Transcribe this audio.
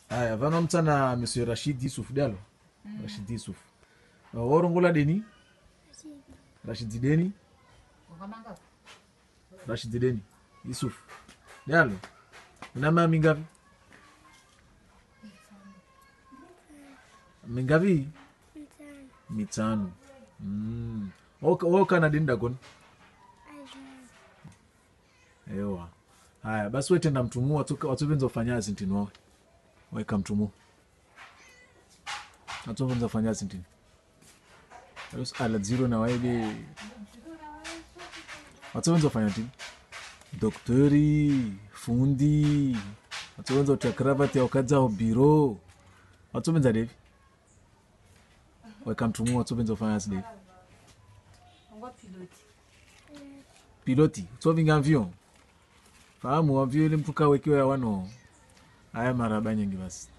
haya vano mtsana monsieur rashid yusuf dalo rashid yusuf Uh, worongola deni rashid deni Ukamanga rashid deni yusuf dalo unama mingapi mingapi mitano mm. Woka- wokana deni dagoni ewa haya basi wetenda mtumu watuvenza ufanyazi ntini wawe waika mtumu watuvenza ufanyazi ntini Alos ala ziro na waebe watuvenza ufanya ntini doktori fundi watuvenza utia kravati yaukadzao biro watuvenza devi waika mtumu watuvenza ufanyazi devi Ongwa piloti. piloti utsovinga mvyo fahamu wamvyo ile mtu kawekiwa ya wano haya maraba nyingi basi